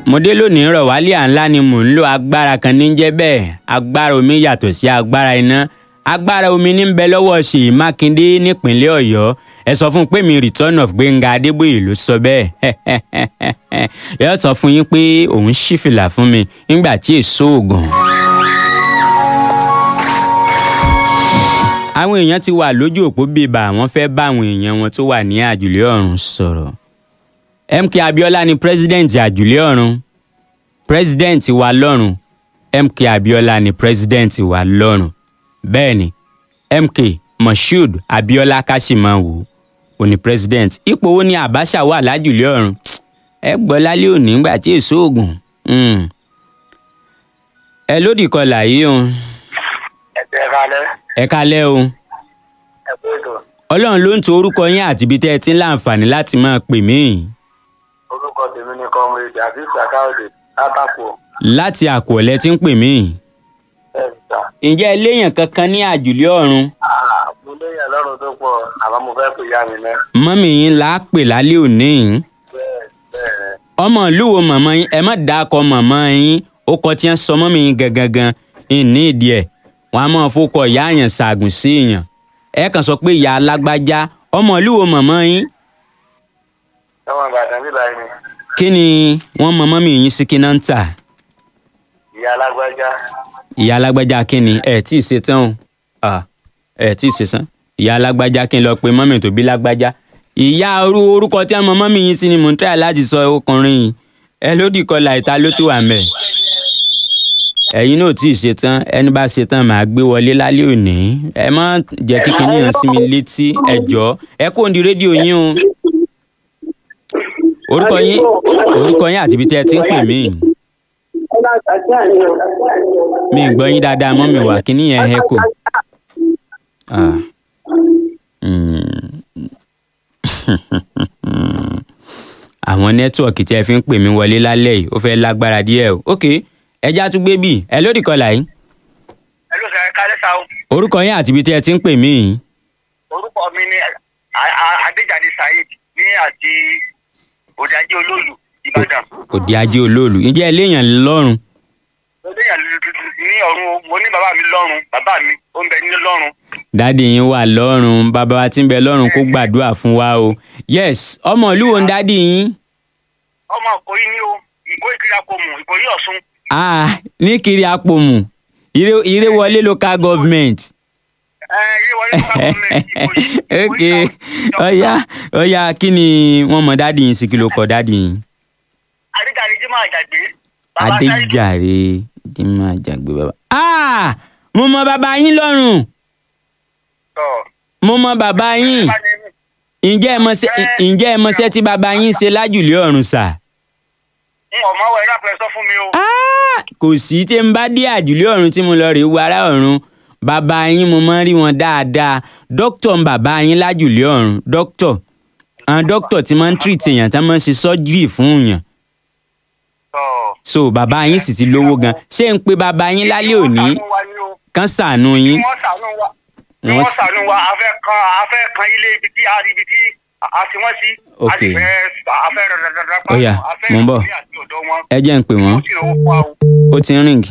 mo dé lónìí rọ̀ wálé à ńlá ni mò ń lo agbára kan ní jẹ́ bẹ́ẹ̀ agbára omi yàtọ̀ sí agbára iná agbára omi ní ń bẹ lọ́wọ́ ṣèyí mákindé nípínlẹ̀ ọ̀yọ́ ẹ sọ fún un pé mi return of gbẹ̀ngà adébóyè ló sọ bẹ́ẹ̀ yóò sọ fún yín pé òun ṣí fìlà fún mi nígbà tí èso oògùn. àwọn èèyàn ti wà lójú òpó bíbà wọ́n fẹ́ bá àwọn èèyàn wọn tó wà ní àjùlé ọ̀run sọ̀rọ̀ mk abiola ni president àjùlé ọ̀run president wa lọ́run mk abiola ni president wa lọ́run bẹ́ẹ̀ ni mk moshood abiola kashimawo ò ní president ipò wo ni abacha wà lájùlé ọ̀run ẹ gbọ́ lálẹ́ òní nígbà tí èso oògùn ẹ lódì kọlà yìí o ẹ̀jẹ̀ kalẹ̀ ẹ kalẹ́ o ẹ̀kú ètò ọlọ́run ló ń to orúkọ yín àti ibi tẹ́ ẹ ti ń láǹfààní láti máa pè mí orúkọ tèmi ni comrade àbí sàkáòdè látàkù láti àkọọ́lẹ̀ tí ń pè mí. bẹ́ẹ̀ ni sà. ǹjẹ́ eléyàn kankan ní àjùlé ọ̀run Ah, mo léyìn ọlọ́run tó pọ̀ àmọ́ mo fẹ́ pè ya mi mẹ́. mọ́mì yín là á pè lálẹ́ òní yìí. bẹ́ẹ̀ bẹ́ẹ̀ ọmọ ìlú wo màmá yín ẹ má dákọ màmá yín ó kọ tí wọ́n sọ mọ́mì yín gangan gan ìní ìdí ẹ̀ wọ́n á máa fọkọ ìyá àyàn ṣàgùn sí èèyàn ẹ kàn sọ pé ìyá alágbájá ọmọ ìlú wo màmá yín ọmọ ìbàdàn bíbá yìí ni kí ni wọ́n mọ mọ́mì yín sí kí náà ń tà ìyá alágbájá ìyá alágbájá kí ni ẹ tí ì ṣe tán o Ah, ẹ tí ì ṣe tán ìyá alágbájá kí n lọ pe mọ́mì tó bí lágbájá ìyá orú orúkọ tí wọ́n mọ mọ́mì yín sí ni mò ń tẹ́lẹ̀ láti sọ ọkùnrin yìí ẹ lódì kọlà ìta ló ti wà mẹ́ ẹ̀yin náà tí ì ṣe tán ẹni bá ṣe tán màá gbé wọlé lálẹ́ òní ẹ má jẹ́ kí kinní yẹn sí mi létí ẹ jọ̀ọ́ ẹ kó ń di rédíò yín o orúkọ yín orúkọ yín àti ibi tẹ́ ẹ ti ń pè mí mi ì gbọ́ yín dáadáa mọ́ mi wà kíní yẹn hẹ́ kò. Ah. Mm. àwọn nẹ́tíwọ̀kì tí ẹ fi ń pè mí wọlé lálẹ́ yìí ó fẹ́ lágbára díẹ̀ o. ok ẹja tún gbé bì ẹ lódì kọlà yìí ẹ ló sọ ẹ kálẹ̀ sá o orúkọ yín àti ibi tí ẹ ti ń pè mí yìí. orúkọ mi ni A- A- adéjáde saheed ní àti òdàjẹ olóòlù ìbàdàn òde ajé olóòlù ǹjẹ́ ẹ léèyàn lọ́rùn mo léyìn ní ọ̀run o, mo ní bàbá mi lọ́run bàbá mi ó ń bẹ ní lọ́run dáàdi yín wà lọ́rùn bàbá wa tí ń bẹ lọ́rùn kó gbàdúrà fún wa o yes ọmọ ìlú wo ń dáàdi yín. ọmọ ìkòyí ní o ìkó ìkìlá kò mú ìkòyí ọ̀ṣun ah ní kiri apòmù ire ire wọlé local government. ẹ ilé wọlé ní káàkó mẹ ìkòyí ok ọ̀ya ọ̀ya kí ni wọ́n mọ dáàdi yín sí kí ló kọ dáàdi yín. adéjáde jimá àjàgbé bàbá sáyidù adéjàre dìímọ̀ àjàgbé bàbá. ah mo mọ bàbá yín lọ́rùn tọ mo mọ bàbá yín ǹjẹ́ ẹ mọṣẹ́ ǹjẹ́ ẹ mọṣẹ́ tí bàbá yín ṣe lájùlé ọ̀run sà. n ò mọ wọ ẹ̀rọ àpẹẹrẹ sọ fún mi o Ah, kò sí tí n bá dé àjùlé ọ̀run tí mo lọ rèé wo ará ọ̀run bàbá yín mo máa ń rí wọn dáadáa dókítà ń bàbá yín lájùlé ọ̀run dókítà àwọn dókítà tí máa ń treat èèyàn tí wọ́n máa ń ṣe surgery fún èèyàn tọ so bàbá yín sì ti lówó gan ṣé ń pe bàbá yín lálẹ́ òní kán ṣàánú kí yín wọ́n ṣàánú wa kí Wọ́n wọ́n s- ṣàánú wa a fẹ́ kan a fẹ́ kan ilé ibi tí a rí ibi tí a ti wọ́n sí a Ok. sì fẹ́ a fẹ́ rẹ̀rẹ̀rẹ̀ pa Ó yá, a fẹ́ mò ń bọ̀. ìwé àti ọ̀dọ́ wọn ẹ jẹ́ ń pè wọ́n ó sì lówó fún wa o. ó ti ń rìn.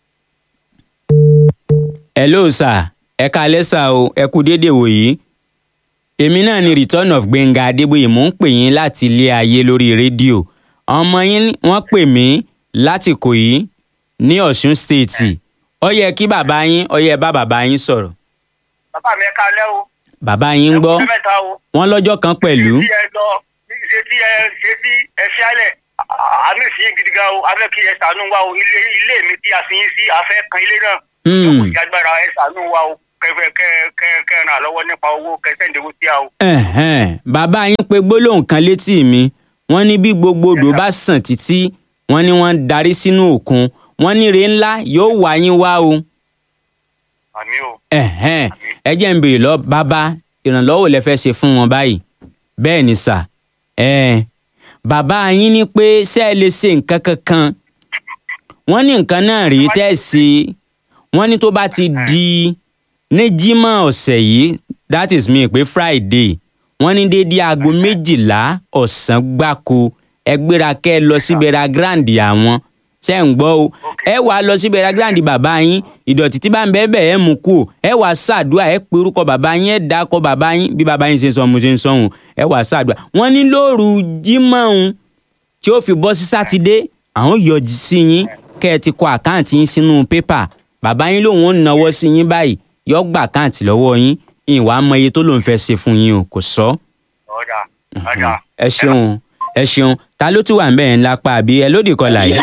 hello sir ẹ kalẹ́ sà o ẹ kú déédéé wò yìí èmi náà ni return of gbẹ̀ngà adébóyè mò ń pè yín láti ilé ayé lórí rédíò ọmọ yín wọ́n pè mí láti Ìkòyí ní Ọ̀ṣun stéètì ó yẹ kí bàbá yín ó yẹ bá bàbá yín sọ̀rọ̀ bàbá mi ẹ kalẹ́ o bàbá yín ń gbọ́ ẹ kú mẹ́ta o wọ́n lọ́jọ́ kan pẹ̀lú ṣé tí ẹ lọ ṣe tí ẹ ṣe tí ẹ fi alẹ̀ àmì sí gidi gan o a fẹ́ kí ẹ ṣàánú wa o ilé ilé mi tí a fi yín sí a fẹ́ kan ilé náà Hmm. kò sí agbára ẹ ṣàánú wa o kẹfẹ kẹ kẹ kẹ ràn án lọ́wọ́ nípa owó kẹ sẹ́ǹdẹ̀wó sí a o. Ẹ̀hẹ́n, bàbá yín pe gbólóhùn kan létí mi wọ́n ní bí gbogbo odò bá sàn títí wọ́n ní wọ́n ń darí sínú òkun wọ́n ní ire ńlá yóò wá yín wá o. àmì o Ẹ̀hẹ́n, ẹ jẹ́ ń béèrè lọ bàbá ìrànlọ́wọ́ lẹ fẹ́ ṣe fún wọn báyìí bẹ́ẹ̀ ni sà ẹ̀ẹ́n, bàbá yín ní pé ṣé ẹ lè ṣe nǹkan kankan wọ́n ní nǹkan náà rí tẹ́ ẹ ṣe wọ́n ní tó bá ti di ní jímọ̀ ọ̀sẹ̀ yìí that is me pé friday wọ́n ní déédéé aago méjìlá ọ̀sán gbáko ẹ gbéra kẹ́ ẹ lọ sí bẹ̀rẹ̀ grand àwọn ṣe ń gbọ́ o ẹ wàá lọ sí bẹ̀rẹ̀ grand bàbá yín ìdọ̀tí tí bá ń bẹ́ẹ̀ bẹ́ẹ̀ ẹ mú kú o ẹ wàá ṣàdúrà ẹ pe orúkọ bàbá yín ẹ dákọ bàbá yín bí bàbá yín ṣe ń sọ mo ṣe ń sọhùn ẹ wàá ṣàdúrà wọ́n ní lóru jímọ̀ tí ó fi bọ́ sí sátidé àwọn yọjú sí yín kẹ́ ẹ ti kọ àkáǹtì yín sínú pépà bàbá yín lòun ò náwó sí yín báyìí yọ gbà àkáǹtì lọ́wọ́ yín ìwà mọ iye tó lòun fẹ́ ṣe fún yín o kò sọ. ọ̀dà ọ̀dà. ẹ ṣeun ẹ ṣeun ta ló tún wà ń bẹ̀ ń lápá àbí ẹ lódì kọlà yìí.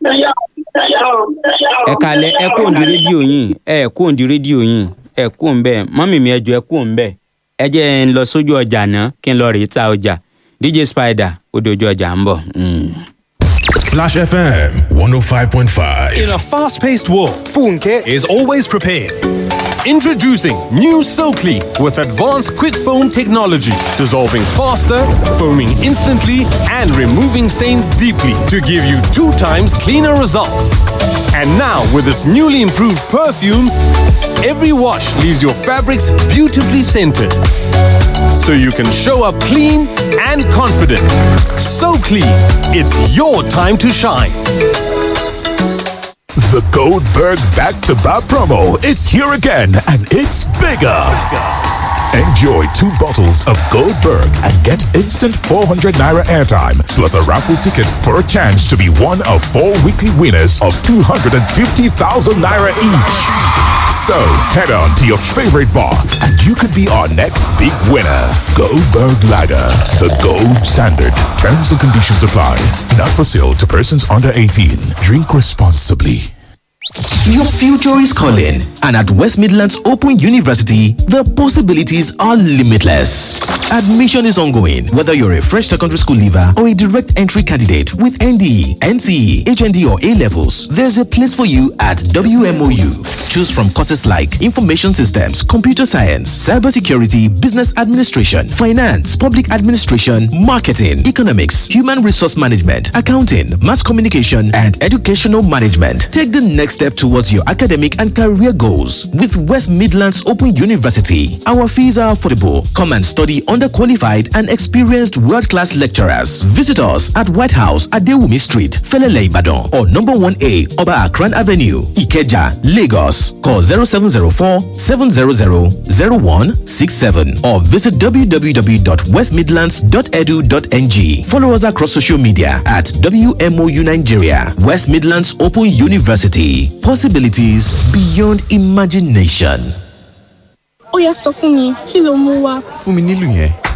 ẹ kalẹ̀ ẹ kó òǹdí rédíò yín ẹ kó òǹdí rédíò yín ẹ kó òǹ bẹ́ẹ̀ mọ́mì mi ẹ jọ ẹ kó òǹ bẹ́ẹ̀ ẹ jẹ́ ń lọ sójú ọjà náà kí n lọ rèé ta ọjà dj spider ó dojú ọjà ń bọ̀. Mm. Splash FM 105.5. In a fast paced world, Funke is always prepared. Introducing new SoClean with advanced quick foam technology, dissolving faster, foaming instantly, and removing stains deeply to give you two times cleaner results. And now, with its newly improved perfume, every wash leaves your fabrics beautifully scented. So you can show up clean and confident. So clean, it's your time to shine. The Goldberg Back to Back promo is here again and it's bigger. Enjoy two bottles of Goldberg and get instant 400 naira airtime plus a raffle ticket for a chance to be one of four weekly winners of 250,000 naira each. So head on to your favorite bar and you could be our next big winner. Goldberg Lager, the gold standard. Terms and conditions apply. Not for sale to persons under 18. Drink responsibly. Your future is calling, and at West Midlands Open University, the possibilities are limitless. Admission is ongoing, whether you're a fresh secondary school leaver or a direct entry candidate with NDE, NCE, HND, or A levels. There's a place for you at WMOU. Choose from courses like Information Systems, Computer Science, Cybersecurity, Business Administration, Finance, Public Administration, Marketing, Economics, Human Resource Management, Accounting, Mass Communication, and Educational Management. Take the next step towards your academic and career goals with West Midlands Open University. Our fees are affordable. Come and study under qualified and experienced world class lecturers. Visit us at White House at Dewumi Street, Felele Ibadan, or number 1A Oba Akran Avenue, Ikeja, Lagos. Call 0704 700 0167 or visit www.westmidlands.edu.ng. Follow us across social media at WMOU Nigeria, West Midlands Open University. Possibilities beyond imagination. ó yá sọ fún mi kí ló mú wá. fún mi nílùú yẹn.